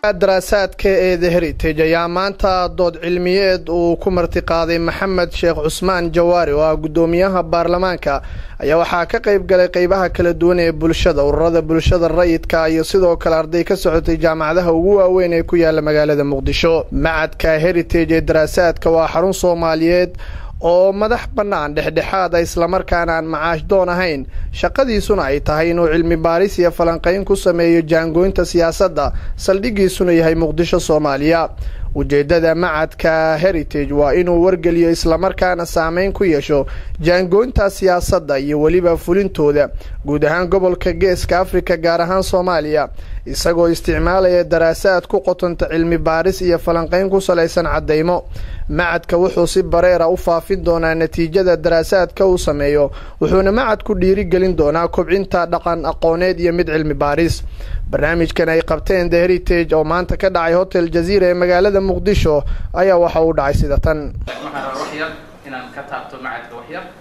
daraasaadka ee the heritage ayaa maanta dood cilmiyeed uu ku martiqaaday maxamed sheekh cusmaan jawaari oo ah guddoomiyaha baarlamaanka ayaa waxaa ka qayb galay qeybaha kala duwan ee bulshada ururada bulshada rayidka iyo sidoo kale arday ka socotay jaamacadaha ugu waaweyn ee ku yaala magaalada muqdisho macadka heritage ee daraasaadka waa xarun soomaaliyeed oo madax bannaan dhexdhexaad a islamarkaana aan macaash doon ahayn shaqadiisuna ay tahay inuu cilmi baaris iyo falanqayn ku sameeyo jaangooynta siyaasadda saldhiggiisuna yahay muqdisho soomaaliya ujeeddada macadka heritage waa inuu wargeliyo islamarkaana saameyn ku yeesho jaangooynta siyaasadda iyo weliba fulintooda guud ahaan gobolka geeska afrika gaar ahaan soomaaliya isagoo isticmaalaya daraasaad ku qotonta cilmi baaris iyo falanqayn ku salaysan caddaymo macadka wuxuu si bareera u faafin doonaa natiijada daraasaadka uu sameeyo wuxuuna macadku dhiirigelin doonaa kobcinta dhaqan aqooneed iyo mid cilmi baaris barnaamijkan ay qabteen the heritage oo maanta ka dhacay hotel jaziira ee magaalada muqdisho ayaa waxa uu dhacay sida tan waxaan rabaa wax yar inaan ka taabto macadka wax yar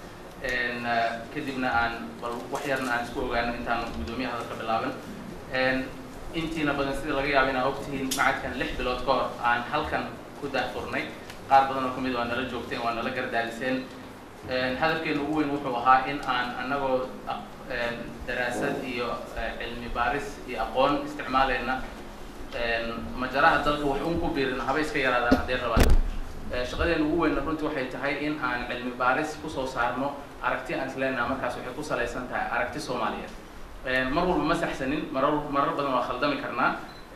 kadibna aan bal wax yarna aan isku ogaano intaan guddoomiyaha hadalka bilaaban intiina badan sida laga yaabo inaa ogtihiin macadkan lix bilood ka hor aan halkan ku daahfurnay qaar badan oo kamid waa nala joogteen waa nala gardaaliseen hadafkeena ugu weyn wuxuu ahaa in aan anagoo daraasad iyo cilmi baaris iyo aqoon isticmaalayna majaraha dalka wax un ku biirin haba iska yaraadaan haddee rabaan shaqadeena ugu weynna runtii waxay tahay in aan cilmi baaris kusoo saarno aragti aan isleenaha markaas waxay ku salaysan tahay aragti soomaaliyeed mar walba ma saxsanin marar marar badan waa khaldami karnaa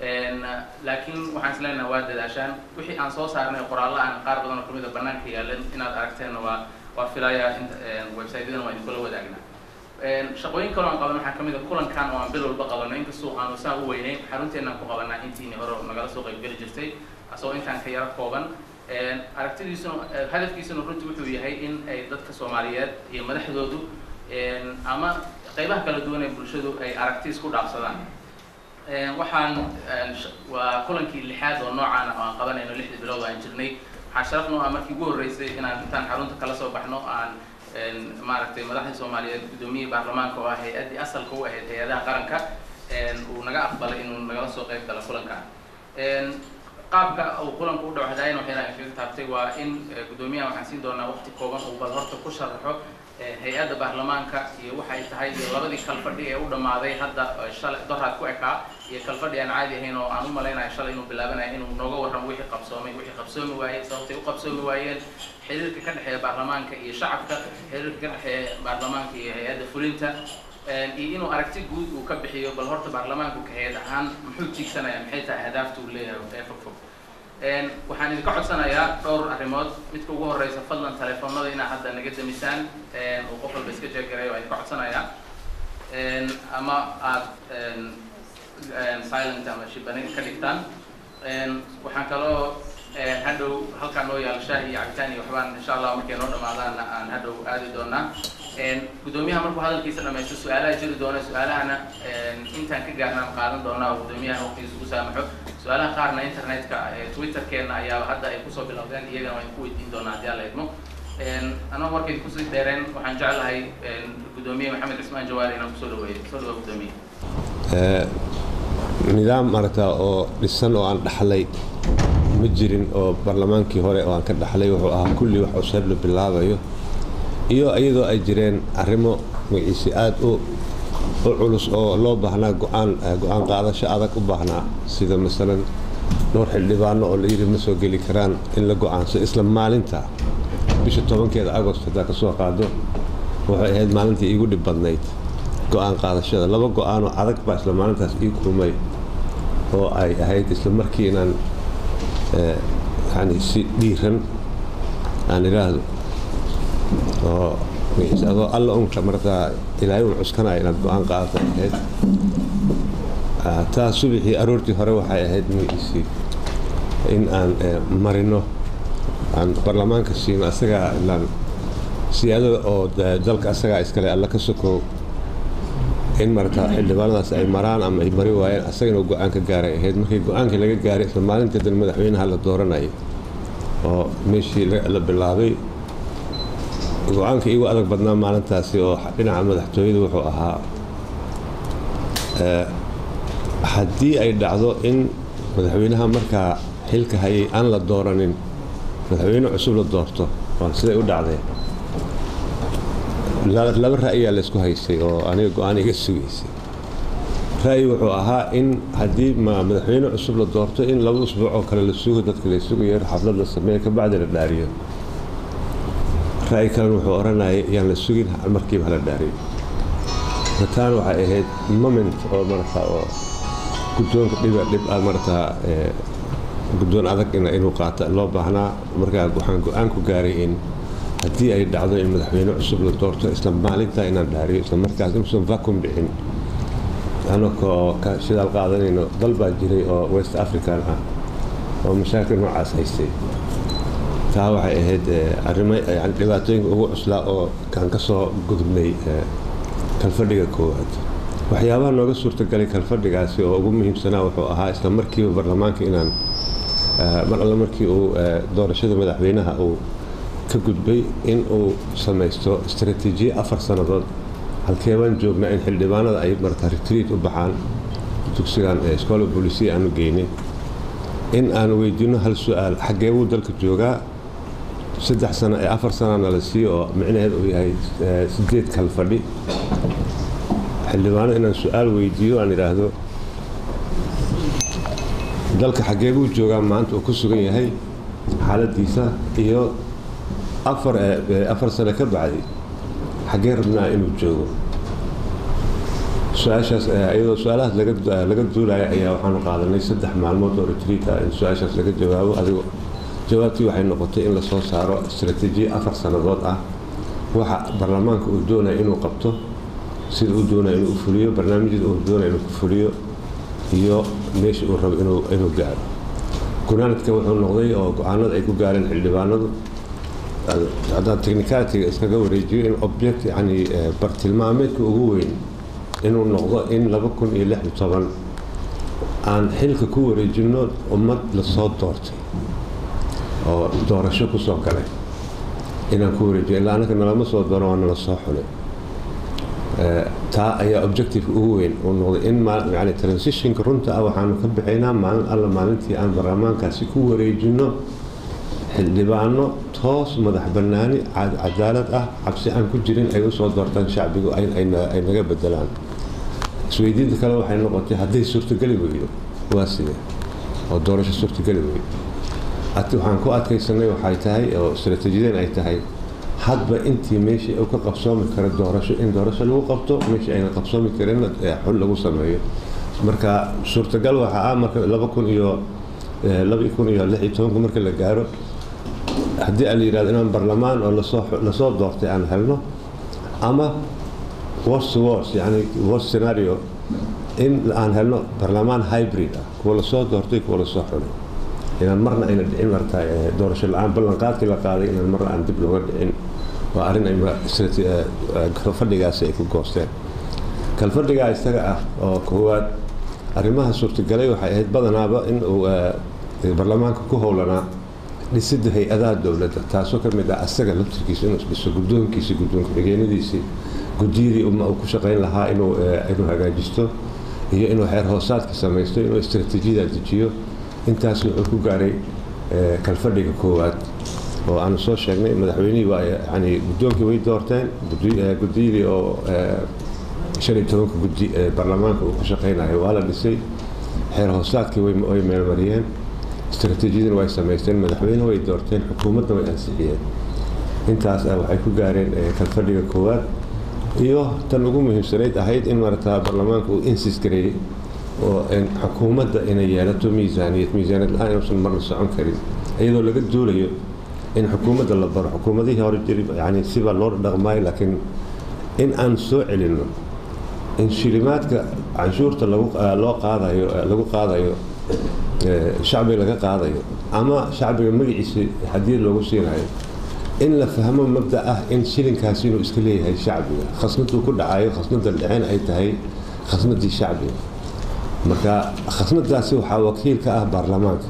laakiin waxaan isleenaha waa dadaashaan wixii aan soo saarnay qoraallo aan qaar badan oo kamid a banaanka yaalan inaad aragteenna waa waa filayaa website-yadan waa idinkula wadaagnaa shaqooyin kaloo aan qaban waxaa kamid a kulankan oo aan bil walba qabano inkastoo aanu saa u weyneyn xarunteenaan ku qabanaa intiini hore nagala soo qaybgeli jirtay asagoo intaan ka yaro kooban aragtidiisuna hadafkiisuna runtii wuxuu yahay in ay dadka soomaaliyeed iyo madaxdoodu ama qeybaha kala duwan ee bulshadu ay aragti isku dhaafsadaan waxaan waa kulankii lixaad oo noocaan oo aan qabanayno lixdii bilood aan jirnay waxaa sharaf noo ah markii ugu horreysay inaan intaan xarunta kala soo baxno aan maaragtay madaxdii soomaaliyeed guddoomiyihii baarlamaanka oo ah hay-addii asalka u ahayd hay-adaha qaranka uu naga aqbalay inuu nagala soo qayb galo kulanka qaabka uu kulanka u dhawxdaayeen waxayna kaga taabtay waa in guddoomiyaha waxaan siin doonaa waqti kooban uu bal horta ku sharaxo hay-adda baarlamaanka iyo waxay tahay iyo labadii kalfadhi ee u dhammaaday hadda shalay doraad ku ekaa iyo kalfadhi aan caadi ahayn oo aan u malaynayo shalay inuu bilaabanayo inuu nooga warramo wixii qabsoomay wixii qabsoomi waayey sababtay u qabsoomi waayeen xiriirka ka dhexeeya baarlamaanka iyo shacabka xiriirka ka dhexeeya baarlamaanka iyo hay-adda fulinta iyo inuu aragti guud uu ka bixiyo bal horta baarlamaanku ka hay-ad ahaan muxuu tiigsanaya maxay tahay ahdaafta uu leeyahay ee fog fog waxaan idinka codsanayaa dhowr arrimood midka ugu horeysa fadlan telefoonada inaa hadda naga damisaan uu qof walba iska jeegarayo waa idinka codsanayaa ama aad silent ama shibane ka dhigtaan waxaan kaloo hadhow halkaan noo yaal shaah iyo cabitaan iyo waxbaan insha allah markay noo dhamaadaanna aan hadhow aadi doonaa guddoomiyaha markuu hadalkiisa dhamaysto su-aalaha jiri doona su-aalahana intaan ka gaarnaan qaadan doonaa oo guddoomiyaha waqtigiisa ugu saamaxo su-aalaha qaarna internetka twitterkeena ayaa hadda ay kusoo bilowdeen iyagana waan ku weydiin doonaa haddii alla idmo anoo markay kusii dheereen waxaan jeclahay guddoomiye maxamed cismaan jawaari inaan kusoo dhaweeyo soo dhawa guddoomiye nidaam maragtaa oo dhisan oo aan dhaxlay ma jirin oo barlamaankii hore oo aan ka dhaxlay wuxuu ahaa kulli wax cusub la bilaabayo iyo iyadoo ay jireen arrimo magaciisi aad u u culus oo loo baahnaa go-aan go-aan qaadasho adag u baahnaa sida masalan dhowr xildhibaano oo la yidhi ma soo geli karaan in la go-aanso isla maalinta bisha tobankeeda agost haddaa ka soo qaado waxay ahayd maalintii iigu dhib badnayd go-aan qaadashada laba go-aanoo adag baa isla maalintaas ii kulmay oo ay ahayd isla markii inaan yani si dhiiran aan idhaahdo oo adoo alla unka martaa ilaahay un cuskanaya inaad go-aan qaadata ahayd taa subaxii aroortii hore waxay ahayd magaciisii in aan marino aan baarlamaanka siino asagaa ilaan siyaadada oo dalka asagaa iskale alla ka sokow in martaa xildhibaanadaas ay maraan ama ay mari waayeen asagana go-aan ka gaaray ahayd markii go-aankii laga gaaray isla maalintii dan madaxweynaha la dooranayay oo meeshii la bilaabay go-aanka iigu adag badnaa maalintaasi oo dhinaca madaxtooyada wuxuu ahaa haddii ay dhacdo in madaxweynaha markaa xilka hayay aan la dooranin madaxweyne cusub la doorto waa siday u dhacdeen laba ra'yaa laysku haystay oo aniga go-aan iga sugaysay ra'yi wuxuu ahaa in haddii madaxweyne cusub la doorto in laba usbuuc oo kale la sugo dadka la sugayo xaflad la sameeyo kabacdi la dhaariyo ra'yi kalena wuxuu odhanayay yaan la sugin markiiba hala dhaariyo rataan waxay ahayd moment oo marata oo guddoonka dhiba dhib ah marata guddoon adag inuu qaata loo baahnaa markaa waxaan go-aan ku gaaray in haddii ay dhacdo in madaxweyne cusub la doorto isla maalintaa inaan dhaariyo isla markaas inuusan vacuum dhicin anakoo ka shidaal qaadanayno dal baa jiray oo west african ah oo mashaakil noocaas haystay taa waxay ahayd arrimo yani dhibaatooyinka ugu cuslaa oo aan ka soo gudubnay kalfadhiga koowaad waxyaabaha nooga suurtagalay kalfadhigaasi oo ugu muhiimsanaa wuxuu ahaa isla markiiba baarlamaanka inaan mar alle markii uu doorashada madaxweynaha uu ka gudbay in uu samaysto istaraatiijiye afar sannadood halkeebaan joognaa in xildhibaanada ay marata retriit u baxaan dugsigan scola bolisia aanu geynay in aan weydiinno hal su-aal xaggee buu dalka joogaa saddex sano ee afar sanana la siiyo oo micnaheed uu yahay sideed kal fadhi xildhibaano inaan su-aal weydiiyo aan idhaahdo dalka xaggee buu joogaa maanta uu ku sugan yahay xaaladiisa iyo afar afar sano ka bacdi xaggee rabnaa inuu joogo su-aashaas iyadoo su-aalahaas laga duulaya ayaa waxaanu qaadanay saddex maalmood oo retriit ah in su-aashaas laga jawaabo adigo jawaabtii waxay noqotay in lasoo saaro istaraatiijiye afar sannadood ah waxa baarlamaanka uu doonaya inuu qabto sida uu doonaya inuu fuliyo barnaamijyada uu doonaya inuu fuliyo iyo meesha uu rabo inuu gaaro gunaanadka wuxuu noqday oo go-aanada ay ku gaareen xildhibaanadu haddaan technicalitiga iskaga wareejiyo in object yani bartilmaameedka ugu weyn inuu noqdo in laba kun iyo lix iyo toban aan xilka ku wareejinno ummad lasoo doortay oo doorasho ku soo galay inaan ku wareejiyo ilaa annaka nalama soo doono waa nala soo xulay taa ayaa objective ugu weyn uu noqday in yani transitionka runta ah waxaanu ka bixaynaa maalin alla maalintii aan baarlamaankaasi ku wareejinno xildhibaano toos madax bannaani cadaalad ah cabsi aan ku jirin ay u soo doortaan shacbigu ay naga bedelaan isweydiinta kale waxay noqotay hadday suurtogeli weydo waa sidee oo doorasho suurtogeli weydo waxaan ku adkaysanay waxay tahay oo istaraatiijiyadeen ay tahay hadba intii meeshii uu ka qabsoomi karo doorasho in doorasho lagu qabto meeshii ayna qabsoomi karinna xul lagu sameeyo marka suurtagal waxaa ah marka laba kun iyo laba kun iyo lix iyo tobanku marka la gaaro haddii aan la yidhahdo inaan barlamaan oo lasoo lasoo doortay aan helno ama worst wors yani worst scenario in aan helno barlamaan hybrid ah kuwa lasoo doortay kuwa lasoo xulay inaan marna ayna dhicin marta doorasho la-aan ballanqaadkii la qaaday inaan marna aan dib looga dhicin waa arrin ay kalfadhigaasi ay ku goosteen kalfadhigaa isaga ah oo koowaad arrimaha suurtagalay waxay ahayd badanaaba in uu barlamaanka ku howlanaa dhisidda hay-adaha dowladda taasoo ka mid ah asaga laftirkiisa inuu isdhiso guddoonkiisi guddoon ku-xigeenadiisii guddiyadii uu ku shaqayn lahaa inuu inuu hagaajisto iyo inuu xeer hoosaadka samaysto inuu istaraatiijiyada dejiyo intaas wuxuu ku gaaray kalfadhiga koowaad oo aanu soo sheegnay madaxweynihii waa yani guddoonkii way doorteen guddiyadii oo shan iyo tobanka guddi ee baarlamaanka uu ku shaqaynayo waa la dhisay xeer hoosaadkii way meelmariyeen istaraatiijiyadina way samaysteen madaxweyne way doorteen xukuumadna way ansixiyeen intaas waxay ku gaareen kalfadhiga koowaad iyo tan ugu muhiimsanayd ahayd in marata baarlamaanka uu insis gareeyey oo xukuumadda inay yeelato miisaaniyad miisaaniyad la-aan inuusan marna socon karin iyadoo laga duulayo in xukuumadda la baro xukuumadihii hore jiri yani sibaa loo dhaqmaayo laakiin in aan soo celinno in shilimaadka canshuurta loo qaadayo lagu qaadayo shacbiga laga qaadayo ama shacbiga magaciisa hadiyad loogu siinayo in la fahmo mabda ah in shilinkaasi inuu iska leeyahay shacbiga khasnaduu ku dhacayo khasnada dhiceen ay tahay khasnadii shacbiga marka khasnadaasi waxaa wakiil ka ah baarlamaanka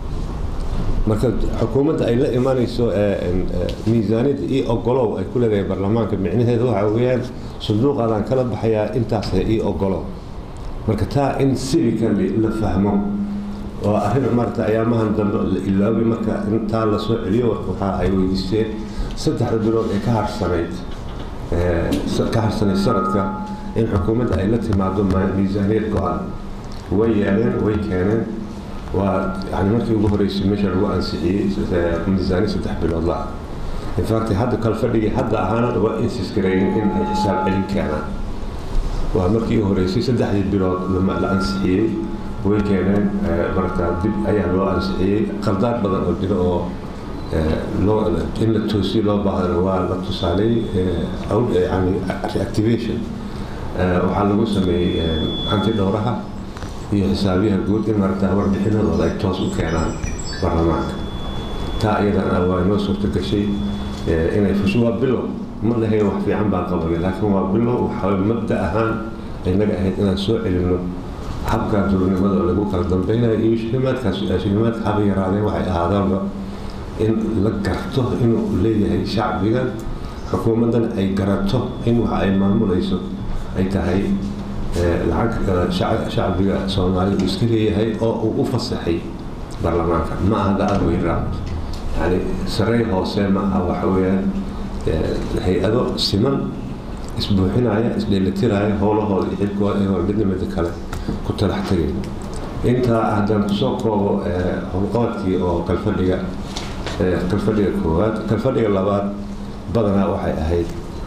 marka xukuumadda ay la imanayso miisaaniyadda io ogolow ay ku leedahay baarlamaanka micnaheedu waxa weeyaan sanduuqaadaan kala baxayaa intaas io ogolow marka taa in civically la fahmo waa arrin maarata ayaamahan dambe la ilaabay marka intaa lasoo celiyo waxa ay weydiisteen saddexda bilood ee ka harsanayd ka harsanayd sanadka in xukuumadda ay la timaado miisaaniyad go-an way yeeleen way keeneen waa yani markii ugu horeysay meesha lagu ansixiyey miisaani saddex bilood la infact hadda kale fadhigii hadda ahaana waa insisgareeyen in ay xisaab celin keenaan waa markii ugu horeysay saddexdii bilood la ansixiyey way keeneen marata dib ayaa loo ansixiyey qaldaad badan oo jiro oo in la toosiyo loo baahdan waa la tusaalay yani reactivation waxaa lagu sameeyey hanti dhowraha iyo xisaabiyaha guud in marata warbixinadooda ay toos u keenaan baarlamaanka taa iyadana waa inoo suurta gashay inay fusho waa bilow ma lahayn wax fiican baan qabanay laakiin waa bilow waxaa mabda ahaan inaga ahayd inaan soo celinno habka duurnimada oo lagu kala dambaynayo iyo shilimaadkaas shilimaadka haba yaraadeen waxay ahaadaanba in la garto inuu leeyahay shacbiga xukuumaddan ay garato in waxa ay maamulayso ay tahay lacag shacbiga soomaaliya uu iska leeyahay oo uu u fasaxay baarlamaanka ma aha the other way round yani sarey hoose ma aha waxa weeyaan hay-ado siman isbuuxinaya isdheelitiraya howlahooda iyo xilkooda iyagoo midna midda kale ku talax tagay intaa haddaan kusoo koobo howlqabadkii oo kalfadhiga kalfadhiga koowaad kalfadhiga labaad badanaa waxay ahayd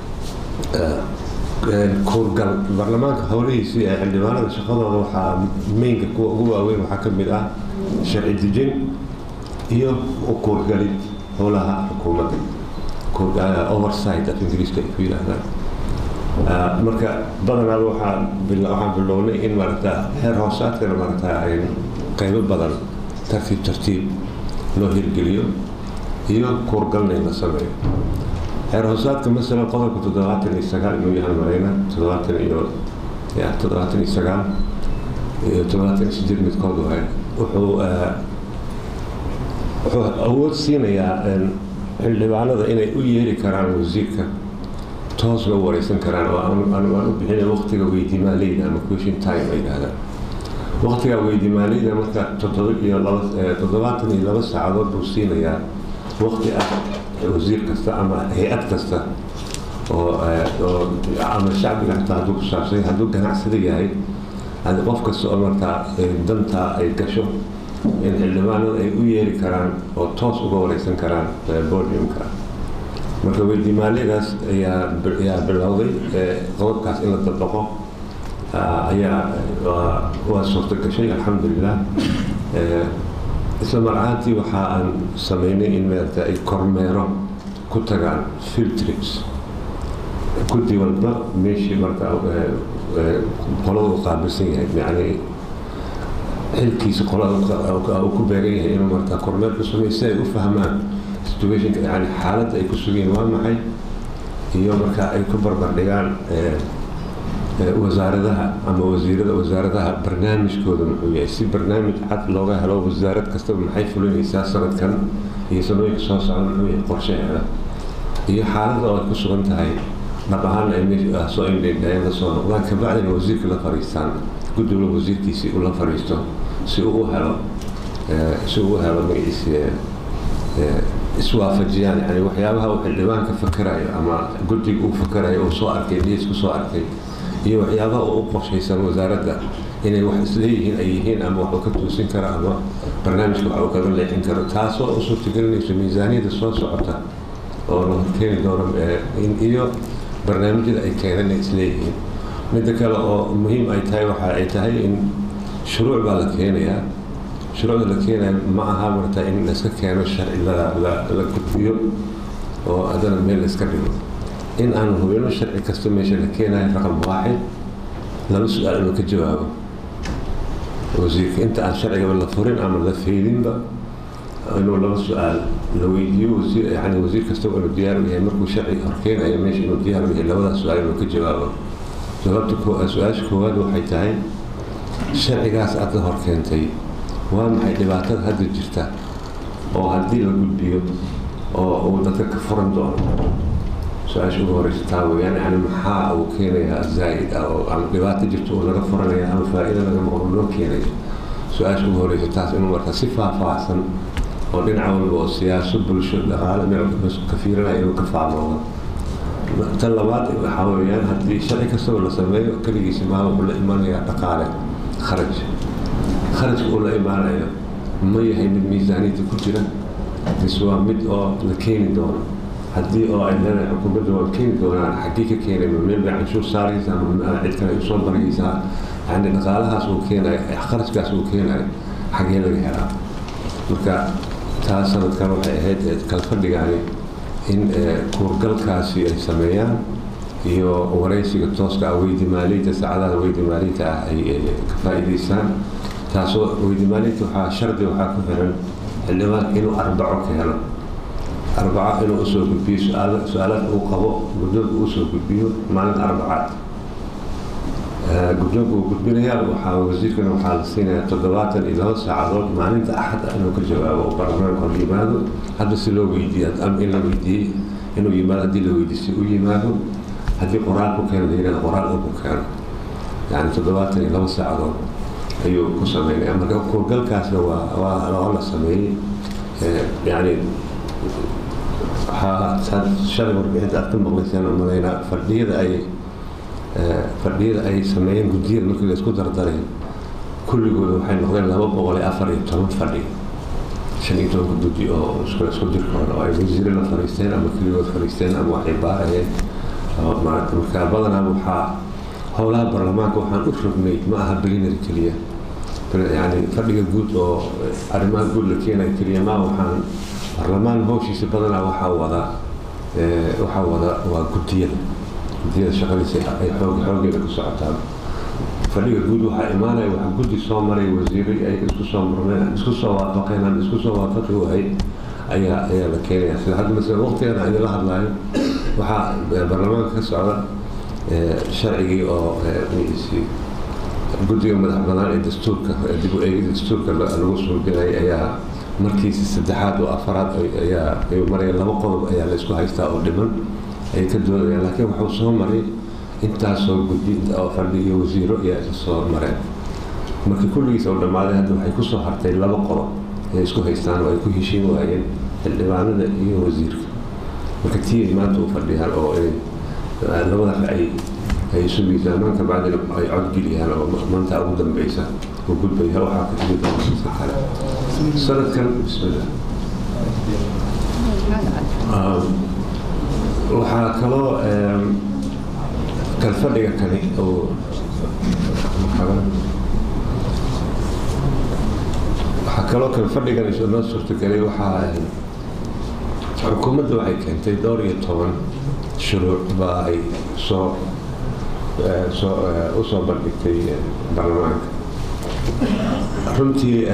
kuurgal baarlamaanka howlihiisii ee xildhibaanada shaqadooda waxaa meynka kuwa ugu waaweyn waxaa ka mid ah sharci dejin iyo kuurgalid howlaha xukuumadda oversight af ingiriiska ay ku yidhaahdaan marka badanaa waxaan waxaan bilownay in maarata heer hoosaadkana maarata ay qaybo badan tartiib tartiib loo hirgeliyo iyo kuurgalna in la sameeyo heer hoosaadka masalan qodobka toddobaatan iyo sagaal inuu yahay marayna toddobaatan iyo ya toddobaatan iyo sagaal iyo toddobaatan iyo sideed midkood waay wuxuu wuxuu awood siinayaa xildhibaanada inay u yeeri karaan wasiirka toos loo wareysan karaan oo aan u bixina waqtiga weydiimaaleyda ama question time ay yidhahdaan waqtiga weydiimaaleyda marka toddoba iyo laba toddobaatan iyo laba saacadood buu siinayaa waqti ah wasiir kasta ama hay-ad kasta oo oo ama shacbiga hataa hadduu ku saabsan hadduu ganacsada yahay qof kasta oo markaa dantaa ay gasho in xildhibaanada ay u yeeri karaan oo toos uga wareysan karaan podiumka marka weydiimaaliyadaas ayaa ayaa bilowday qodobkaas in la dabaqo ayaa waa suurta gashay alxamdulilah isla mar ahaantii waxa aan sameynay in maarata ay kormeero ku tagaan field trips guddi walba meeshii marka qolada u qaabilsan yahay yani xilkiisa qolada uu ku beegan yahay inuu marta kormeer ku sameeyo si ay u fahmaan situationka yani xaaladda ay ku sugeen waa maxay iyo marka ay ku barbardhigaan wasaaradaha ama wasiirada wasaaradaha barnaamijkooda muxuu yahay si barnaamij cad looga helo wasaarad kastaba maxay fulinaysaa sanadkan iyo sanooyinka soo socda muxuu yahay qorshaheeda iyo xaaladda oo ay ku sugan tahay dhab ahaana ay meesha soo indhaydhayeen la soo noqdaan kabacdina wasiirka la fariistaan guddiga wasiirkiisii uu la fariisto si uu u helo si uu u helo magaciisi iswaafajiyaan yani waxyaabaha uu xildhibaanka fakarayo ama guddiga uu fakarayo uu soo arkay dhiis ku soo arkay iyo waxyaabaha uu u qorshaysan wasaaradda inay wax isleeyihiin ay yihiin ama wax uu ka tuusin karo ama barnaamijka wax uu kaga leexin karo taasoo u suurtagelinayso miisaaniyadda soo socota oo la horkeeni doono iyo barnaamijyada ay keenan ay isleeyihiin midda kale oo muhiim ay tahay waxa ay tahay in shuruuc baa la keenayaa shuruucda la keenaya ma aha marta in layska keeno sharci la gudbiyo oo haddana meel layska dhigo in aan hubino sharci kasta meesha la keenayo raqam waaxid laba su-aal inuu ka jawaabo wasiirka inta aan sharcigaba la furin ama la feydinba inuu laba su-aal la weydiiyo wasiir yani wasiir kastaba inuu diyaar u yahay markuu sharci horkeenayo meesha inuu diyaar u yahay labadaas su-aal inuu ka jawaabo jawaabta su-aasha koowaad waxay tahay sharcigaas aad la horkeentay waa maxay dhibaatada hadda jirta oo haddii la gudbiyo oo uu dadka ka furan doono su-aasha ugu horeysa taa weyaan yani maxaa uu keenayaa zaa'id ah oo ama dhibaato jirta uu laga furanaya ama faa'iida laga maqlo loo keenayo su-aasha ugu horeysa taas inuu marka si faahfaahsan oo dhinac walba oo siyaaso bulsho dhaqaale meel ka fiirinaya inuu ka faamoodo tan labaad waxaa weeyaan haddii sharci kastaba la sameeyo keligiisa maa wuxuu la imanayaa dhaqaale kharaj kharajka uu la imaanayo ma yahay mid miisaaniyadda ku jira mise waa mid oo la keeni doono haddii oo ay leedahay xukuumadda waa keeni doonaan xaggii ka keenay ma meel bay canshuur saaraysa ama cid kale ay usoo baraysaa yani dhaqaalahaas uu keenayo kharajkaas uu keenayo xaggee laga helaa marka taas sanadkan waxay ahayd kalfadhigaani in kuurgalkaasi ay sameeyaan iyo waraysiga tooska ah weydi maaliyadda saacadaha weydi maaliyadda ah ay ka faa'iidaystaan taasoo weydi maaliyadda waxaa shardi waxaa ku xiran xildhibaan inuu arbaco ka helo arbaco inuu usoo gudbiyo su-aalaad uu qabo guddoonka usoo gudbiyo maalin arbacaad guddoonka uu gudbinayaa waxaa wasiirkana waxaa la siinayaa toddobaatan iyo laba saacadood maalinta axad ah inuu ka jawaabo oo baarlamaanka hor yimaado hadda si loo weydiiyo ama in la weydiiyey inuu yimaado haddii la weydiisay u yimaado haddii qoraal ku keeno la yidhahdo qoraal uu ku keeno yani toddobaatan iyo laba saacadood ayuu ku sameynaya marka kuurgalkaasna waa waa waa la sameeyey yani waxaa shalay warbixinta aad ka maqlaysaan oo malaynaa fadhiyada ay fadhiyada ay sameeyeen guddiyada markii la isku dardaray kulligooda waxay noqdeen laba boqol iyo afar iyo toban fadhi shan iyo tobanka guddi oo isku isku jirkooda oo ay wasiire la fariisteen ama keligood fariisteen ama waxay baarayeen maarata marka badanaa waxaa howlaha baarlamaanka waxaan u rognay ma aha belinary keliya yani fadhiga guud oo arrimaha guud la keenaya keliya ma waxaan baarlamaan howshiisa badanaa waxaa wada waxaa wada waa guddiyada guddiyada shaqadiisa ay xoog xoogeeda ku socotaan fadhiga guud waxaa imaanaya waxa guddi soo maray wasiiray ay isku soo murmeen isku soo waafaqeen aan isku soo waafaqi wahay ayaa ayaa la keenaya sida hadda masala waqtigan aan idinla hadlayo waxaa baarlamaanka ka socda sharcigii oo guddiga madax banaan ee dastuurka dib u eegida dastuurka lagu soo gelay ayaa markiisa saddexaad oo afaraad ayaa ayuu maraya laba qodob ayaa la isku haystaa oo dhiman ay ka doodayaan laakiin wuxuu soo maray intaasoo guddi oo fadhi iyo wasiiro ayaa isa soo mareen markii kulligiis oo dhammaaday hadda waxay kusoo hartay laba qodob ay isku haystaan oo ay ku heshiin waayeen xildhibaanada iyo wasiirka marka tii ay maanta u fadhiyaan oo ay labada ay ay isu miisaamaan kabacdina ay codgeliyaan oo maanta ugu dambeysa oo gudbaya waxaa ka timi doonasiisa kale sanadkan bismillah waxaa kaloo kalfadhiga kani oo waxaa kaloo kalfadhigan isu noo suurtagelay waxaa xukuumadda waxay keentay dhowr iyo toban shuruuc baa ay soo soo u soo bandhigtay baarlamaanka runtii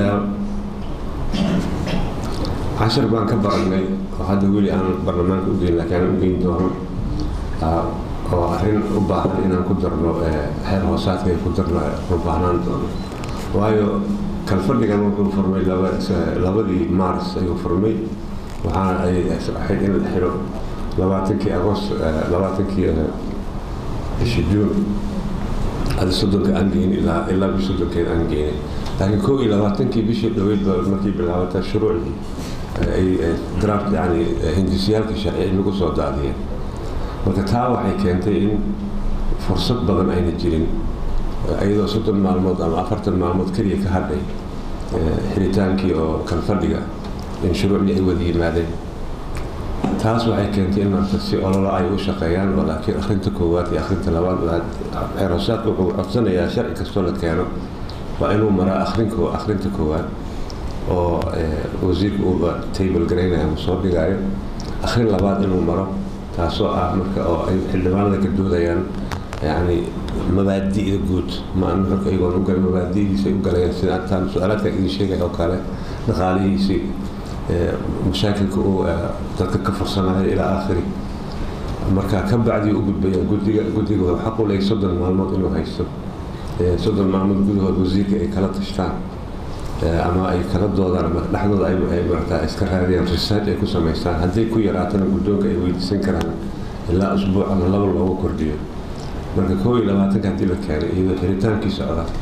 cashar baan ka baranay oo hadda weli aan baarlamaanka ugeyn laakiin aan ugeyn doono oo arrin u baahan inaan ku darno xeer hoosaadka ay ku darno u baahnaan doono waayo kalfadhigan wuxuu furmay labadii mars ayuu furmay waxaana ay ahayd in la xiro labaatankii agost labaatankii bishii juun hada soddonka aan geynin ilaa ilaa bish soddonkeed aan geynin laakiin kow iyo labaatankii bishii dhaweyd ba markii bilaabatay shuruucdii ay draft yani hindisyaalka sharci in lagu soo daadiyeen marka taa waxay keentay in fursad badan ayna jirin iyadoo soddon maalmood ama afartan maalmood keliya ka hadhay xiritaankii oo kalfadhiga in shuruucdii ay wada yimaadeen taas waxay keentay in marka si ololo ay u shaqeeyaan oo laakiin akhrinta koowaad iyo akhrinta labaad xeeroosaadka wuxuu codsanayaa sharci kastoo la keeno waa inuu maraa akhrinko akhrinta koowaad oo wasiirka uu table garaynaya ama soo dhigayo akhrin labaad inuu maro taasoo ah marka oo ay xildhibaanada ka doodayaan yani mabaadi'da guud ma nuxurka iyagoon u galin mabaadi'diisa ay u galayaan sida antaan su-aalaadka idin sheegaya oo kale dhaqaalihiisii mashaakilka uu dadka ka fursanayo ilaa aakhiri marka ka bacdii u gudbayaan guddiga guddiga wuxuu xaq u leeyahay soddon maalmood inuu haysto soddon maalmood gudahood wasiirka ay kala tashtaan ama ay kala doodaan ama dhexdooda ay marata iska raadiyaan research ay ku samaystaan hadday ku yaraatana guddoonka ay weydiisan karaan ilaa usbuuc ama laba loogu kordhiyo marka kow iyo labaatanka haddii la keenay iyadoo xiritaankii socda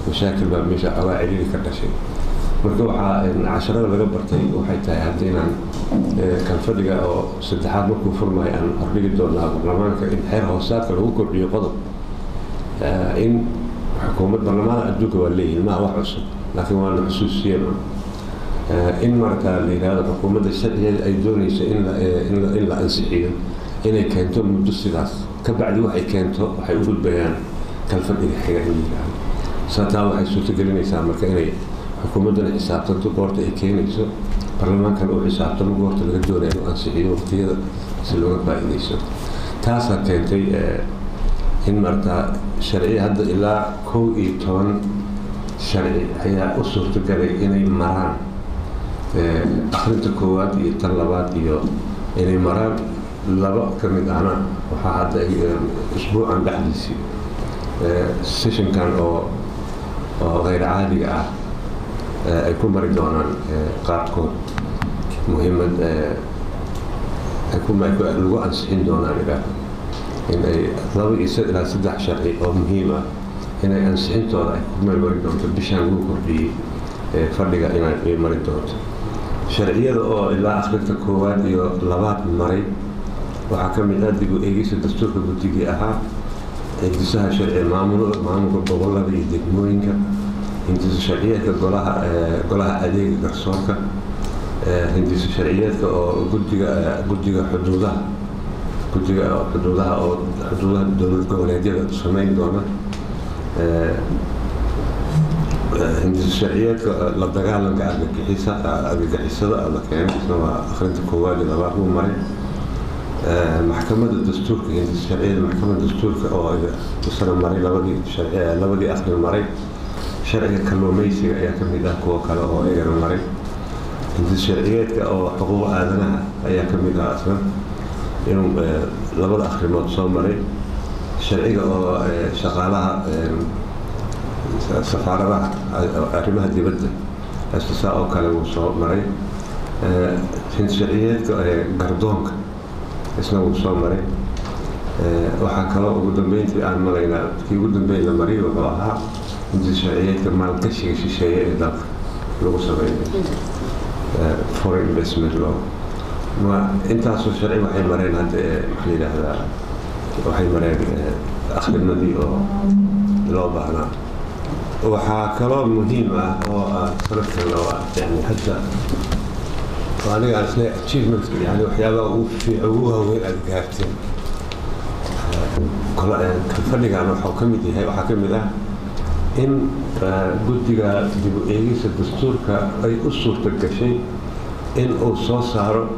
mashaakil baa meesha xoogaa ciriiri ka dhashay marka waxaa casharada laga bartay waxay tahay hadda inaan kan fadhiga oo saddexaad markuu furmayo aan hordhigi doonaa baarlamaanka in xeer hoosaadka lagu kordhiyo qodob in xukuumad baarlamaanka adduunka waa leeyihin maaha wax cusub laakiin waana xusuusiyeen in markaa la yidhahdo xukuumadda sharcigeeda ay doonayso in la ansixiyo inay keento muddo sidaas ka bacdi waxay keento waxay u gudbayaan kalfadhiga xiga in yidhaahdo saataa waxay suurtagelinaysaa marka inay xukuumaddana xisaabtanto goorta ay keenayso baarlamaankana uu xisaabtamo goorta laga doonaya inuu ansixiyo waqtiyada si looga faa'iidayso taasaa keentay in markaa sharci hadda ilaa kow iyo toban sharci ayaa u suurtagalay inay maraan akrinta koowaad iyo tan labaad iyo inay maraan laba ka mid ahna waxaa hadda isbuucan dhexdiisii sessionkan oo oo hayr caadiga ah ay ku mari doonaan qaarkood muhiimad lagu ansixin doonaan idhaah in ay laba iyo ilaa saddex sharci oo muhiim ah inay ansixintooda ay ku meelmari doonto bishaan lagu kordhiyey fadhiga inay mari doonto sharciyada oo ilaa akhrinta koowaad iyo labaad maray waxaa ka mid ah dib u eegeysa dastuurka guddigii ahaa hindisaha sharci maamulka gobolada iyo degmooyinka hindisa sharciyeedka golaha golaha adeega garsoorka hindisa sharciyeedka oo gudiga guddiga xuduudaha guddiga xuduudaha oo xuduudaha dowlad goboleedyada samayn doona hindisa sharciyeedka la dagaalanka argagixisa argagixisada la keenay isna waa akhrinta koowaad iyo labaad uu maray maxkamadda dastuurka hindisa sharciyada maxkamadda dastuurka oo isana maray labadii labadii akhrin maray sharciga kalluumaysiga ayaa ka mid ah kuwo kale oo iyagana maray hindis sharciyeedka oo xuquuq aadanaha ayaa ka mid ah asna inuu labada akhrimood soo maray sharciga oo shaqaalaha safaaradaha arrimaha dibadda astisaa oo kale wuu soo maray hindis sharciyeedka gardoonka isna wuu soo maray waxaa kaloo ugu dambeyntii aan maraynaa kii ugu dambeyn la mariy wuxuu ahaa hindis sharciyeedka maalgashiga shisheeye ee dalka lagu sameynayo foreign investment law ma intaasoo sharci waxay mareen hadda maxaa yidhaahdaa waxay mareen akhrimadii oo loo baahnaa waxaa kaloo muhiim ah oo aan sanadkan oo yani hadda aniga aan isle achievement yani waxyaabaha ugu fiic ugu waaweyn aad gaarteen fadhigan waxuu ka mid yahay waxaa ka mid ah in guddiga dib u eegisa dastuurka ay u suurta gashay in uu soo saaro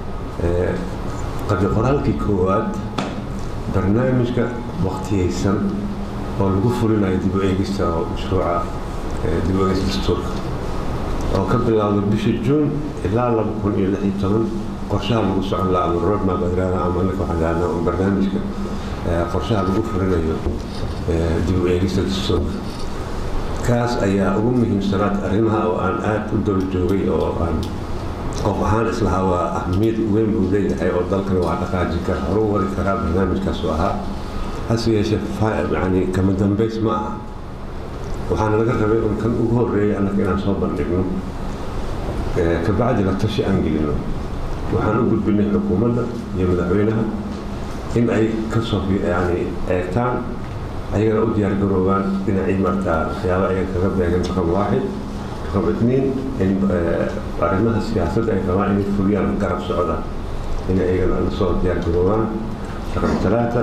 qabi qoraalkii koowaad barnaamijka waqtiyeysan oo lagu fulinayo dib u eegista oo mashruuca dib u eegista dastuurka oo ka bilaawda bisha juun ilaa laba kun iyo lix iyo toban qorshaha lagu socon laha ama roadmap adraada ama anaka waxaan dhahnaa barnaamijka qorshaha lagu fulinayo dib u eegista dastuurka kaas ayaa ugu muhiimsanaad arrimaha oo aan aada u daba joogay oo aan qof ahaan islahaa waa ahmiyad weyn buu leeyahay oo dalkana waa dhaqaaji kara horu wari karaa barnaamijkaas oo ahaa hase yeeshee yani kama dambays ma aha waxaana laga rabay un kan ugu horreeyay annaka inaan soo bandhigno kabacdi la tashi aan gelino waxaan u gudbinay xukuumadda iyo madaxweynaha in ay kasoo yani eegtaan ayagana u diyaar garoobaan dhinacii martaa waxyaaba ayaga kaga beegan raqam waaxid raqam itniin in arrimaha siyaasadda ay rabaan inay fuliyaan garab socda inay ayagana lasoo diyaar garoobaan raqam talaata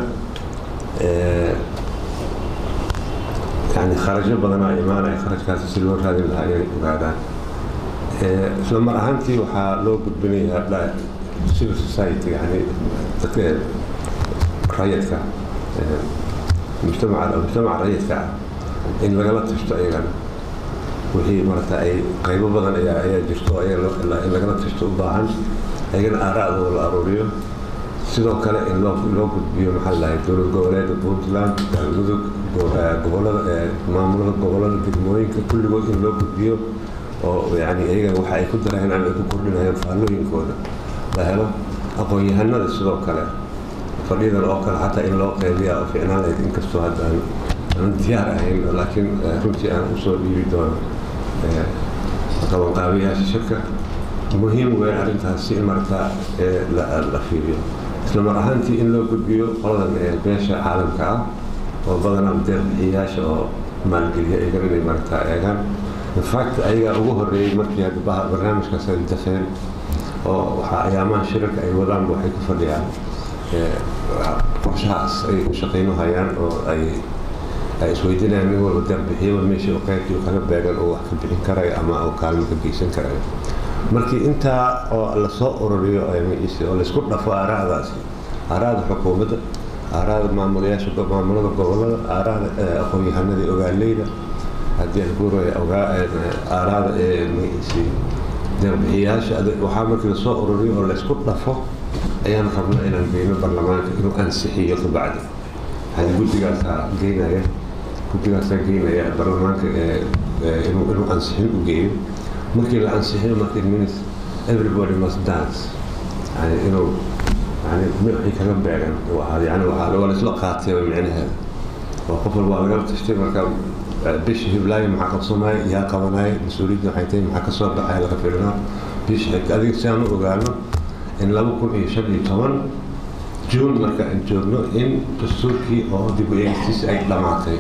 yani kharajo badanaa imaanaya kharajkaasi si loo raadin lahaa inay ogaadaan isla mar ahaantii waxaa loo gudbinayaa civil society yani dadka rayadka mujtamaca mujtamaca rayidka ah in lagala tashto ayagana wixii marata ay qaybo badan ayaa ayaa jirto in lagala tashto u baahan ayagana aaraacdooda la aruuriyo sidoo kale in loo loo gudbiyo maxaa lahay dowlad goboleeda puntland galmudug gobolada maamulada gobolada degmooyinka kulligood in loo gudbiyo oo yani ayagana waxa ay ku dareen ama ay ku kordhinayaan faallooyinkooda la helo aqoon-yahanada sidoo kale fadhiyadan oo kale xataa in loo qeybiya oo ficnaan lahayd inkastoo haddaan aan diyaar ahayn laakiin runtii aan usoo dhiibi doono qabanqaabiyaasha shirka muhiim weyn arrintaasi in markaa la fiiriyo isla mar ahaantii in loo gudbiyo qoladan beesha caalamka ah oo badanaa deerbixiyayaasha oo maalgeliya iyagan inay markaa eegaan infact ayagaa ugu horreeyey markii hadda barnaamijkaas ay dafeen oo waxaa ayaamaha shirarka ay wadaanba waxay ku fadhiyaan qorshahaas ay u shaqayno hayaan oo ay ay isweydiinayaan nin walba deerbixiyaba meeshii uu qaybtii uu kaga beegan oo wax ka bixin karayo ama uu kaalmo ka geysan karayo markii intaa oo lasoo ururiyo oo laysku dhafo aaraadaasi aaraada xukuumadda aaraada maamulayaasha maamulada gobolada aaraada aqoon-yahanadii ogaaleyda haddii aan guuraya aaraada deerbixiyayaasha waxaa markii lasoo ururiyo oo laysku dhafo ayaan rabnaa inaan geyno baarlamaanka inuu ansixiyo kabacdi yani guddigaasaa geynaya guddigaasaa geynaya baarlamaanka inuu ansixin u geeyo markii la ansixiyo marka it means everybody must dance yani inuu yani wixii kaga beegan uu ahaado yani waxaa waa laisla qaatay micnaheeda oo qof walba waa lagala tashtay marka bisha hiblaayo maxaa qabsanaya yaa qabanaya mas-uuliyadda waxay tahay maxaa ka soo baxaya laga filinaa bisha xigta adiga si aan u ogaano in laba kun iyo shan iyo toban juun marka aan joogno in dastuurkii oo dib u eegistiisa ay dhammaatay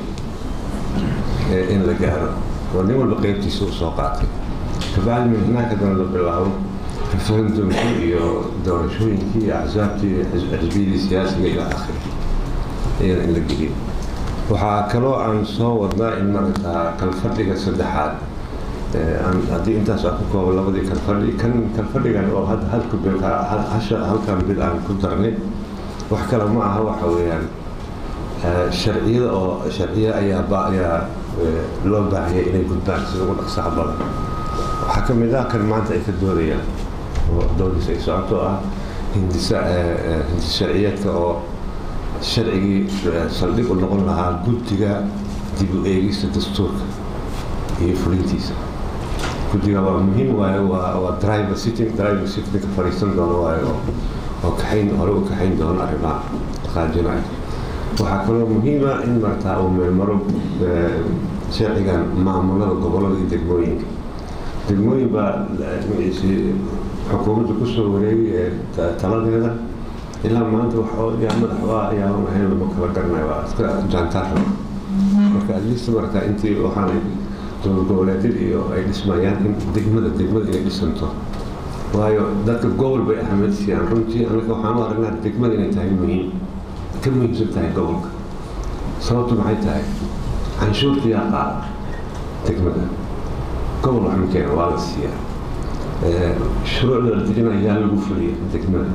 in la gaaro oo nin walba qeybtiisa uu soo qaatay kabacdi min hanaaka dana la bilaabo referendumkii iyo doorashooyinkii iyo axsaabtii xisbiyadii siyaasiga ila akhiri iyana in la geliyo waxaa kaloo aan soo wadnaa in maragtaa kalfadhiga saddexaad haddii intaas aan ku koobo labadii kalfadhi kan kalfadhigan oo hadda halka bil hasha halkan bil aan ku darnay wax kale ma aha waxa weeyaan sharciyada oo sharciya ayaa ayaa loo baahiyay inay gudbaan sida ugu dhaqsaha badan waxaa ka mid ah kan maanta ay ka doodayaan oo doodiisa ay socoto ah hindisa hindis sharciyeedka oo sharcigii saldhig u noqon lahaa guddiga dib u eegista dastuurka iyo fulintiisa guddiga waa muhiim waayo waa waa driver sitting driver sitting ka fadhiisan doono waayo oo kaxayn hore u kaxayn doono arrimaha dhaqaajinaya waxaa kaloo muhiima in martaa uu meelmaro sharcigan maamulada gobolada iyo degmooyinka degmooyin baa magaciisi xukuumadda kusoo wareegay taladeeda ilaa maanta waxoo yaa madax waa ayaa ahayn lama kala garanayo waa iska jaantaarra marka atleast markaa intii waxaanay dowlad goboleedyada iyo ay dhismayaan in degmada degmada inay dhisanto waayo dadka gobol bay ahmed siiyaan runtii anaga waxaan u aragnaa degmada inay tahay muhiim ka muhiimsan tahay gobolka sababtu maxay tahay canshuurta yaa qaada degmada gobol wax ma keena waa la siiyaa shuruucda la dejinaya yaa lagu fuliya degmada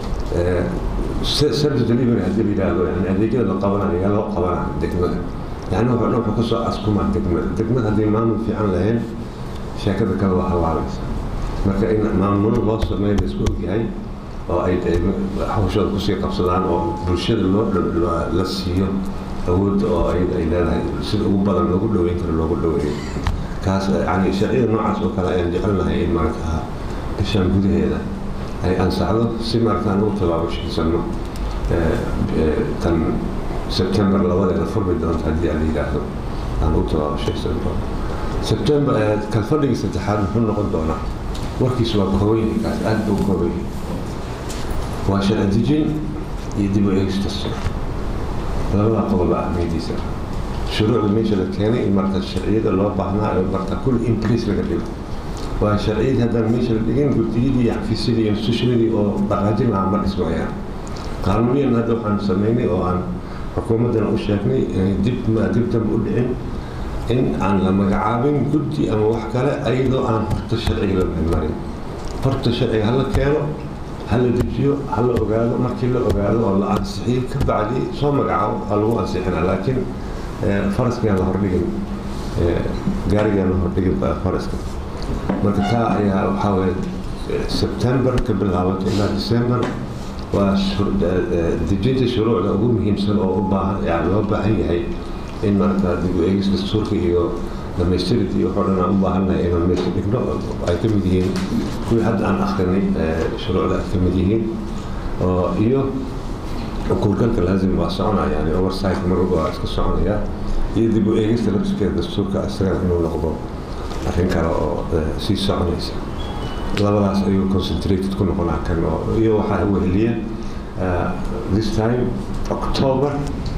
service delivery haddii la yidhaahdo yani adeegyada la qabanayo yaa loo qabanaa degmada yani wuxuu dhan wuxuu kasoo askumaa degmada degmada haddii maamul fiican lahayn sheekada kale waa hallaabaysa marka in maamulo loo sameeyo la isku ogyahay oo ay hawshooda kusii qabsadaan oo bulshada loo la siiyo awoodda oo ayada ay leedahay sida ugu badan loogu dhoweyn karo loogu dhoweeyo kaas yani sharciyada noocaas oo kale ayaan jecelnahay in markaa bishaan gudaheeda ay ansaxdo si markaan u tabaabashiisano tan sebtembar labadeeda furmi doonta haddii aan la yidhaahdo aan u tabaabashaysan doono sebtembar kalfadhigii saddexaad muxuu noqon doonaa warkiisu waa kooban kaas aad buu kooban yahay waa sharci dejin iyo dib u eegis dastuur labada qodob ahmiyadiisa shuruucda meesha la keenay in marka sharciyada loo baahnaa ee marka kul in place laga dhigo waa sharciyadii haddaan meesha la dhigin guddiyadii iyo xafiisyadii iyo institutionadii oo dhaqaajin lahaa ma dhismayaan qaanuuniyan hadda waxaan samaynay oo aan xukuumaddana u sheegnay inay dib dib dambe u dhicin in aan la magacaabin guddi ama wax kale ayadoo aan horta sharciga la marin horta sharciga hala keeno hala dejiyo hala ogaado markii la ogaado oo la ansixiyo ka bacdi soo magacaabo waa lagu ansixina laakiin faraskaan la hordhigin gaarigaan la hordhigin faraska marka taa ayaa waxaa weye sebtembar ka bilaabato ilaa december waa dejinta shuruucda ugu muhiimsan oo u baahan yani loo baahan yahay in marka dib u eegis dastuurka iyo dhamaystirid iyo waxoo dhan aan u baahannahay inaan meesha dhigno ay ka mid yihiin kuwii hadda aan akrinay shuruucda ay ka mid yihiin oo iyo kuurgalka laazim waa soconaa yani oversight mar walba waa iska soconaya iyo dib u eegista lafskeeda dastuurka isagana inuu noqdo arrin kale oo sii soconaysa labadaas ayuu concentrated ku noqonaa kan oo iyo waxaa weheliya this time october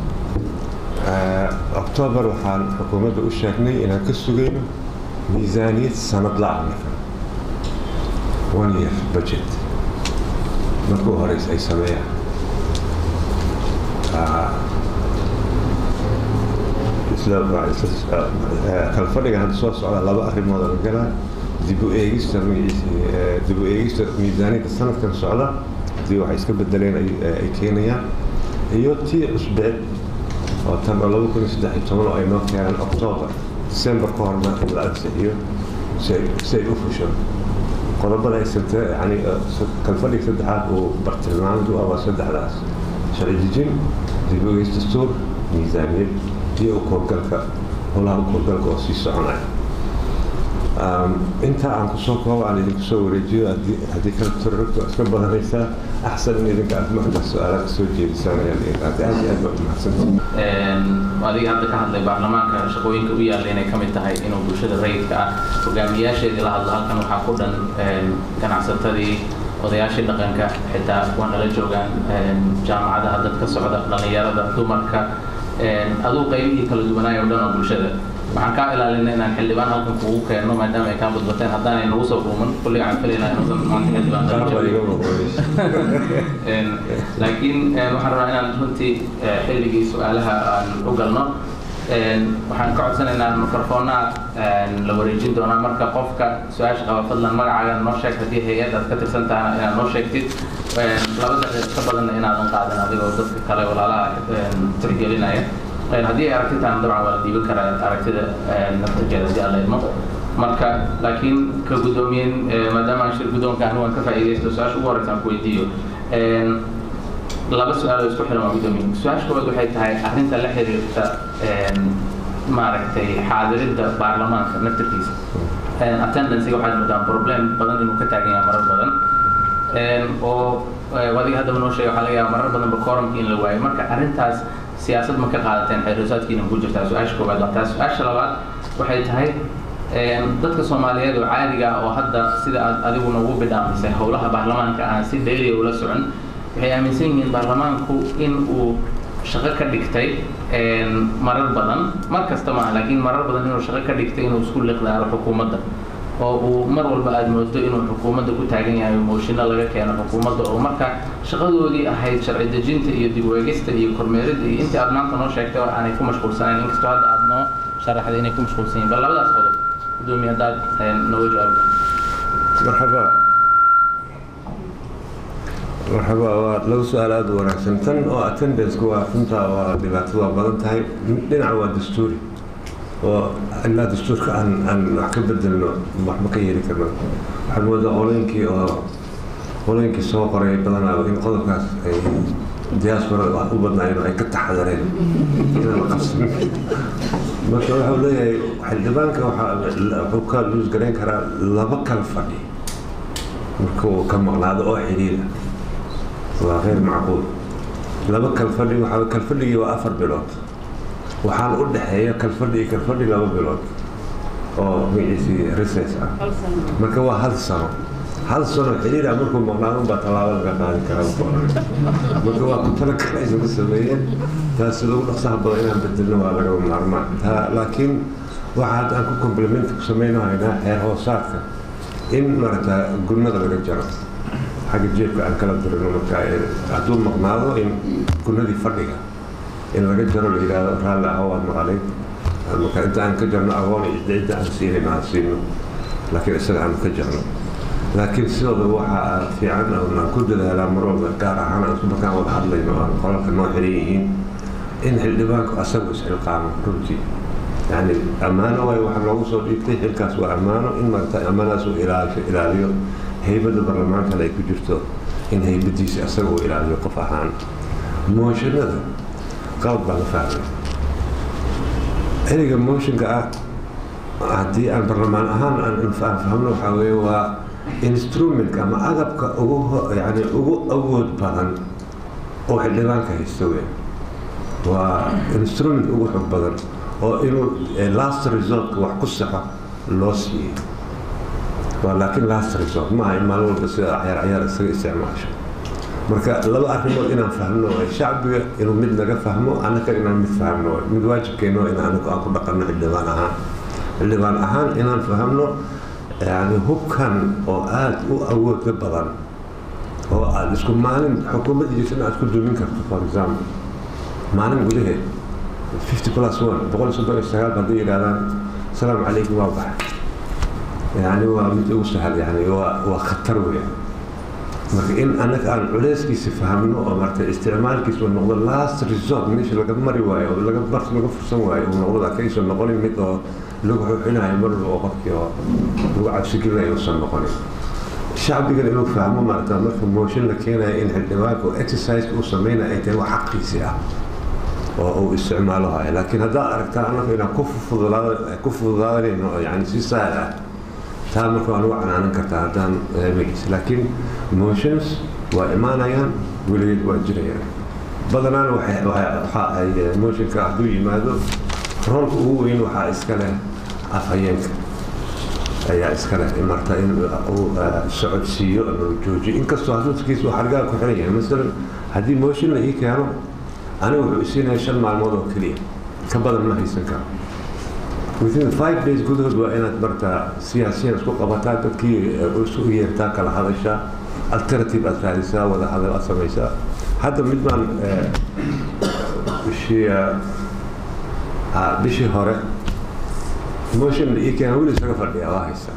october waxaan xukuumadda u sheegnay inaan ka sugayno miisaaniyad sanad la-ah marka one year budget markuu horeys ay sameeyaan kalfadhiga hadda soo socda laba arrimood oo galaa dib u eegista dib u eegista miisaaniyadda sanadkan socda haddii waxay iska bedeleen ay keenayaan iyo tii cusbeed oo tan oo laba kun iyo saddex iyo toban oo ay noo keenaan octoober december ka horna in la ansixiyo si ay u fusho qodobada ay sante yani kalfadhiga saddexaad uu bartilmaamdu ah waa saddexdaas sharci dejin dib u eegis dastuur miisaaniyad iyo ukoorgalka howlaha ukoorgalka oo sii soconaya inta aan kusoo koobo aan idinku soo wareejiyo haddii kala turaragtu iska badanaysaa axsan in idinka aad marka su-aala kasoo jeedisaan ayaan aad aad aad baa umahadsantii adiga hadda ka hadlay baarlamaanka shaqooyinka u yaalla inay ka mid tahay inuu bulshada rayidka ah hogaamiyaasheedii la hadlo halkan waxaa ku dhan ganacsatadii odayaashii dhaqanka xitaa waa nala joogaan jaamacadaha dadka socda dhallinyarada dumarka aduu qaybihii kala duwanaayo o dhan oo bulshada waxaan kaa ilaalinay inaan xildhibaan halkan kugu keenno maadaama ay kaa badbateen haddaanay nagu soo dhuuman kulliga aan filaynaa inuusan maanta xildhibaan laakiin waxaan rabaa inaan runtii xilligii su-aalaha aan u galno waxaan ka codsanaynaa mikrofoonaa la wareejin doonaa marka qofka su-aasha qaba fadlan magacaaga noo sheeg haddii hay-ad aad ka tirsan tahana inaad noo sheegtid laba daqiiq ka badanna inaadan qaadin adigoo dadka kale walaalaha tixgelinaya haddii ay aragtitaan dabcan waa la dhiiban karaa aragtida naftajeeda haddii alla idmo marka laakiin ka guddoomiyen maadaama aan shir guddoonka anigu aan ka faa'iidaysto su-aasha ugu horeysa aan ku weydiiyo laba su-aal oo isku xiran waa guddoomiye su-aasha koowaad waxay tahay arrinta la xiriirta maaragtay xaadiridda baarlamaanka naftarkiisa attendancega waxaad moodaan problem badan inuu ka taagan yahay marar badan oo adiga haddaba noo sheega waxaa laga yaaba marar badanba kooramka in la waayo marka arrintaas siyaasad ma ka qaadateen xeeroosaadkiina ku jirtaa su-aasha koowaad waa taas su-aasha labaad waxay tahay dadka soomaaliyeed oo caadiga ah oo hadda sida aad adiguna ugu bidhaamisay howlaha baarlamaanka aan si dheeriya ula socon waxay aaminsan yihiin baarlamaanku in uu shaqo ka dhigtay marar badan mar kasta maaha laakiin marar badan inuu shaqo ka dhigtay inuu isku liqdaaro xukuumadda oo uu mar walba aada moodo inuu xukuumadda ku taagan yahay mooshinno laga keeno xukuumadda oo marka shaqadoodii ahayd sharci dejinta iyo dib weegista iyo kormeeridda iyo intii aad maanta noo sheegtay oo aanay ku mashquulsanayn inkastoo hadda aad noo sharaxday inay ku mashquulsan yihin bal labadaas qodob gudoomiye haddaad nooga jawaabta marxaba marxaba waa laba su-aal aada u wanaagsan tan oo attendance-ku waa runtaa waa dhibaatada waa badan tahay dhinaca waa dastuuri oo ilaa dastuurka aan aan wax ka bedelno waxba ka yeeli karno waxaad moodaa qolooyinkii oo qolooyinkii soo qoray badanaa in qodobkaas ay diaspora wax u badnaayeen oo ay ka taxadareen inaan la qabsan marka waxau leeyahay xildhibaanka wuxuu ka luus garayn karaa laba kala fadhi markuu ka maqnaado oo xidhiida waa غير macquul laba kalfadhi waxaa kalfadhigii waa afar bilood waxaana u dhexeeya kalfadhi iyo kalfadhi laba bilood oo magaciisii reses ah marka waa hal sano hal sano xiriira markuu maqnaado unbaa tallaabo laga qaadi karaa marka waa ku tala kale inagu sameeyeen taas sida ugu dhaqsaha badan inaan bedelno waa laga maarmaan taa laakiin waxa hadda aan ku complement ku samaynahaynaa xeer hoosaadka in maaragta gurnada laga jaro xagga jeebka aan kala dirino marka hadduu maqnaado in gunadii fadhiga in laga jaro la yidhaahdo raalli aho waad maqalay marka inta aan ka jarno agoon iyo cidda aan siinayno aan siino laakiin isaga aan ka jarno laakiin sidooda waxaa fiican aan ku dadaalaa mar walba gaar ahaan aan markaan wada hadlayno aan qolalka noo xiran yihiin in xildhibaanku asagu isxilqaamo runtii yani ammaano waay waxa loogu soo dhiibtay xilkaas waa ammaano in maarata ammaanadaas uu ilaaliyo haybadda barlamaankana ay ku jirto in haybadiisa asaga uu ilaaliyo qof ahaan mooshinada qalab baa la fahmay ereyga mooshinka ah haddii aan barlamaan ahaan aan fahmno waxaa weeye waa instrumentka ama agabka ugu yani ugu awood badan oo xildhibaanka haysta wey waa instrument ugu xog badan oo inuu last resortka wax ku saxo loo siiyey waa laakiin last resort maaha in maalin walba sida cayaar cayaar isaga isticmaasho marka laba arrimood inaan fahmno shacbiga inuu mid naga fahmo annaka inaan mid fahmno mid waajibkeeno in anagu aan ku dhaqanno xildhibaan ahaan xildhibaan ahaan inaan fahamno yani hubkan oo aada u awooda badan oo aada isku maalin xukuumaddiisana aad ku dumin karto for example maalin gudaheed fifty plus one boqol iyo soddon iyo sagaal hadday yidhahdaan asalaamu calaykum waa baxay yani waa mid ugu sahal yani waa waa khatar weya marka in annaga aan culeyskiisa fahamno oo marta isticmaalkiisa uu noqdo last resort meesha laga mari waayo oo laga bar laga fursan waayo uu noqdo kaysan noqonin mid oo lagu xuxinayo mar walba oo qofkii oo lagu cabsigelinayo uusan noqonin shacbigan inuu fahmo maarata marka mooshin la keenayo in xildhibaanka oo exercise uu sameynayo ay tahay wax xaqiisi ah oo uu isticmaalo hayo laakiin haddaad aragtaa annaga inaan ku fududaad ku fududaadanayno yani si sahal ah taa marka waa nagu canaanan kartaa haddaan magis laakiin motions waa imaanayaan weligeed waa jirayaan badanaana waxa ay motionka hadduu yimaado roolka ugu weyn waxaa iska leh afhayeenka ayaa iska leh marta in uu socodsiiyo ama joojiyo inkastoo hadalkiisa uu xargaa ku xiran yahay masalan haddii motion la ii keeno aniga wuxuu isiinaya shan maalmood oo keliya ka badan ma haysan karo within five days gudahood waa inaad martaa siyaasiyan isku qabataa dadkii isu yeertaa kala hadashaa alternative aad raadisaa wada hadal aad samaysaa hadda mid baan bishii bishii hore motion ii keena weli isaga fadhiya waa haystaa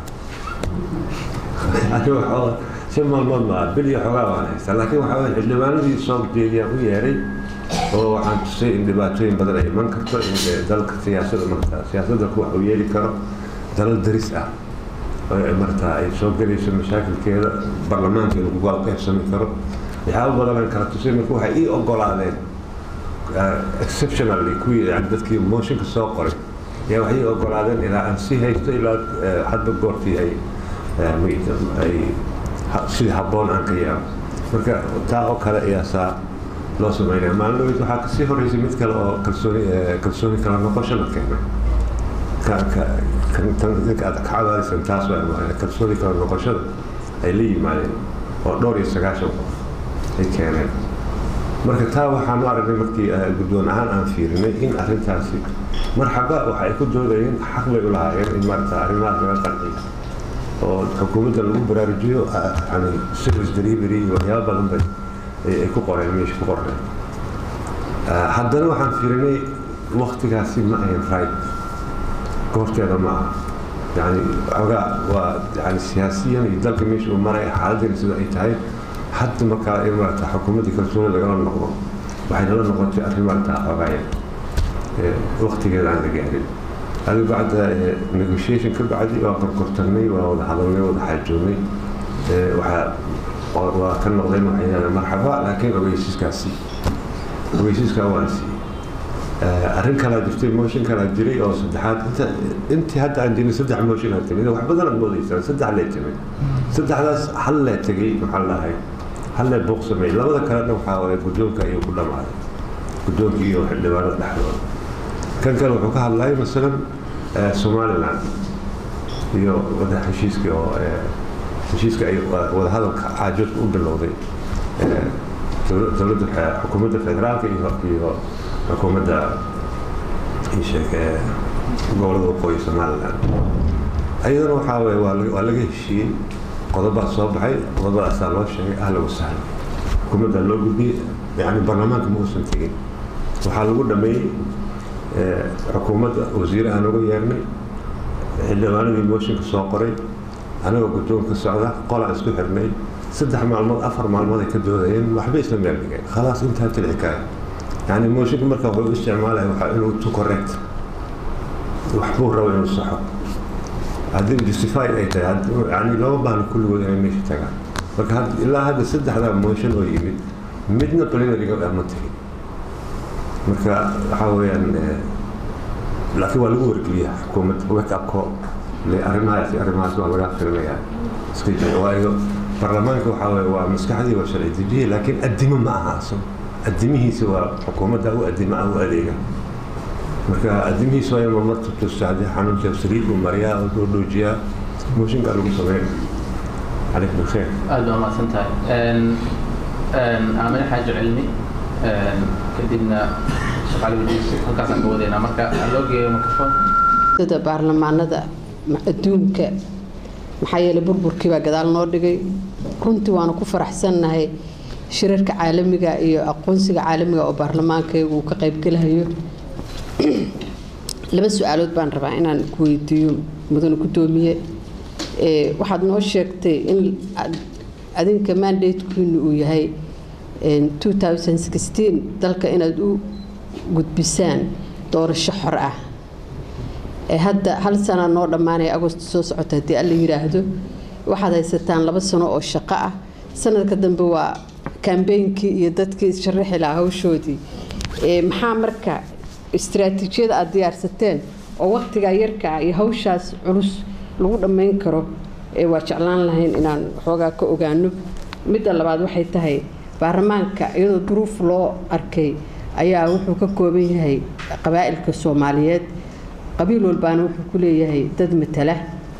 shan maalmood maa bil iyo xoogaa waan haystaa laakiin waxaa weya xildhibaanadii soo jeediyaan u yeeray oo waxaan tusay in dhibaatooyin badan ay iman karto in dalka siyaasada martaa siyaasadda wax uu yeeli karo dalal daris ah oo martaa ay soo gelayso mashaakilkeeda baarlamaanka lagu gaal qaybsami karo waxyaaba badanaan kala tusay marka waxay ii ogolaadeen exceptionally kuwii yani dadkii motionka soo qoray ayaa waxay ii ogolaadeen ilaa aan sii haysto ilaa hadba goortii ay ay sidii habboon aan ka yaabo marka taa oo kale ayaa saa loo sameynaya maalin dhaweyd waxaa kasii horeysay mid kale oo kalsooni kalsooni kala noqosho la keenay ninka aad ka cabaadaysan taas waa kalsooni kala noqoshada ay la yimaadeen oo dhowr iyo sagaashan qof ay keeneen marka taa waxaan u aragnay markii guddoon ahaan aan fiirinay in arrintaasi marxaba waxa ay ku doodayeen xaq bay u lahaayeen in maarata arrimahaas laga qanciyo oo xukuumadda lagu baraarujiyo yani service delivery iyo waxyaaba badan bay ay ku qoreen meesha ku qoreen haddana waxaan fiirinay waktigaasi ma ahayn right goorteeda ma aha yani xoogaa waa yani siyaasiyan iyo dalka meesha uu maraya xaaladdeena sida ay tahay hadda markaa in maarata xukuumaddii kalsooni lagala noqdo waxay nala noqotay arrin maarata xoogaaya waktigeeda aan la gaarin adi bacda negotiation ka bacdi waa qorqortanay waa wada hadalnay wada xaajoonnay waxaa waa ka noqdeen waxay yidhahdeen marxaba laakiin ogeysiiskaasi ogeysiiskaa waan siiyey arrin kalaa jirtay motion kalaa jiray oo saddexaad inta intii hadda aan jirin saddex motion aa timid wax badan aad moodaysaan saddex lee timid saddexdaas hal lee tegey maxaa lahay hal lee buuq sameeyey labada kalena waxaa waye guddoonka ayuu ku dhammaaday guddoonka iyo xildhibaanada dhexdooda kan kale wuxuu ka hadlayay masalan somaliland iyo wada heshiiskii oo heshiiska ay wadahadalka xaajoodka u bilowday dowladda xukuumadda federaalka iyo iyo xukuumadda isheeg gobolada waqooyi somaliland ayadana waxaa weye waa laga heshiiyey qodobaa soo baxay qodobadaasaa loo sheegay ahla wasahla xukuumadda loo gudbiyey yani baarlamaanka ma uusan tegin waxaa lagu dhameeyey xukuumadda wasiire aan uga yeernay xildhibaanadii mooshinka soo qoray anagoo guddoonka socda qolaan isku xirnay saddex maalmood afar maalmood ay ka doodayeen waxba isla meel dhigeen khalaas intaa tilci kara yani mooshinka marka wuxuu u isticmaalaya waxaa inuu to correct waxbuu raba inuu saxo haddii justified ay tahay yani lama baahna kulligood inay meesha tagaan marka ilaa hadda saddexdaa motion oo yimid midna plenariga ma tegin marka waxaa weeyaan laakiin waa lagu wargeliya xukuumadda wake up call le arrimahaas arrimahaas waa laga firinayaa iska jira waayo baarlamaanka waxaa weeye waa maskaxdii waa sharci dejiye laakiin addimo ma aha aso addimihiisa waa xukuumadda u addimo ah u adeega marka adimihiis waa in marmarta tusta haddii xanuunka saliid uu mariyaa oo loo dhoojiyaa mooshinkaa lagu sameyn calaykum alkheer aada waa mahadsan tahay aamine xaaji cilmi kadibna shaqaale wadiis halkaasaan ka wadaynaa marka loo geeyo microphone dada baarlamaanada adduunka maxaa yeelay burburkii baa gadaal noo dhigay runtii waanu ku faraxsannahay shirarka caalamiga iyo aqoonsiga caalamiga oo baarlamaankaygu uu ka qaybgelahayo laba su-aalood baan rabaa inaan ku weydiiyo mudane guddoomiye waxaad noo sheegtay in adinka mandatekiinu uu yahay dalka inaad u gudbisaan doorasho xor ah hadda hal sana noo dhammaanaya agosto soo socota haddii alla yiraahdo waxaad haysataan laba sano oo shaqo ah sanadka dambe waa kambeynkii iyo dadkii sharaxi lahaa hawshoodii maxaa marka istaraatiijiyada aada diyaarsateen oo waqtigaa yarka ah iyo hawshaas culus lagu dhammayn karo waa jeclaan lahayn inaan waxoogaa ka ogaano midda labaad waxay tahay baarlamaanka iyadoo duruuf loo arkay ayaa wuxuu ka kooban yahay qabaa'ilka soomaaliyeed qabiil walbaana wuxuu ku leeyahay dad matala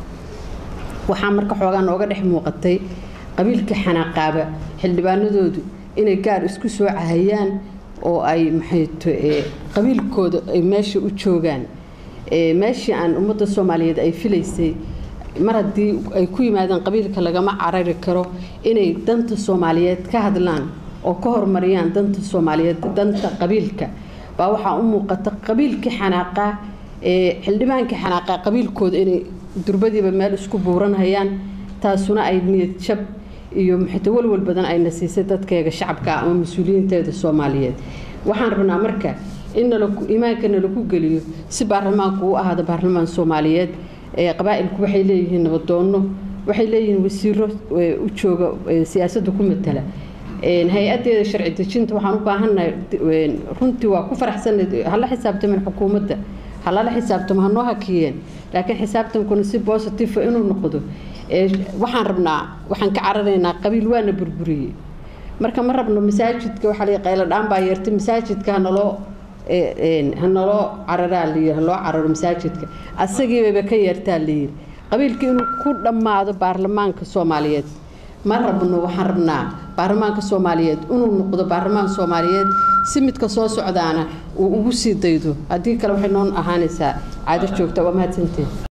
waxaa marka xoogaa nooga dhex muuqatay qabiilkii xanaaqaaba xildhibaanadoodu inay gaar isku soo cahayaan oo ay maxayto qabiilkooda ay meesha u joogaan meeshii aan ummadda soomaaliyeed ay filaysay mar haddii ay ku yimaadaan qabiilka lagama carari karo inay danta soomaaliyeed ka hadlaan oo ka horumariyaan danta soomaaliyeed danta qabiilka baa waxaa u muuqata qabiilkii xanaaqaa xildhibaankii xanaaqaa qabiilkooda inay durbadiiba meel isku buuranhayaan taasuna ay niyad jab iyo maxayta walwal badan ayna siisay dadkeega shacabka ama mas-uuliyiinteeda soomaaliyeed waxaan rabnaa marka in imaanka nalagu geliyo si baarlamaanku u ahaado baarlamaan soomaaliyeed qabaa'ilku waxay leeyihiin nabadoonno waxay leeyihiin wasiiro u jooga siyaasadda ku matala hay-adeeda sharci dejinta waxaan u baahannahay runtii waa ku faraxsanay hala xisaabtamin xukuumadda halala xisaabtamo hanoo hakiyeen laakiin xisaabtankuna si bositiva inuu noqdo waxaan rabnaa waxaan ka cararaynaa qabiil waana burburiyey marka ma rabno masaajidka waxaa la qaylo dhaan baa yeertay masaajidka hanaloo hanaloo cararaa layiri haloo cararo masaajidka asagiibaba ka yeertaa layiri qabiilka inuu ku dhammaado baarlamaanka soomaaliyeed ma rabno waxaan rabnaa baarlamaanka soomaaliyeed inuu noqdo baarlamaan soomaaliyeed si midka soo socdaana uu ugu sii daydo haddii kale waxay noo ahaanaysaa caado joogta waa mahadsanteen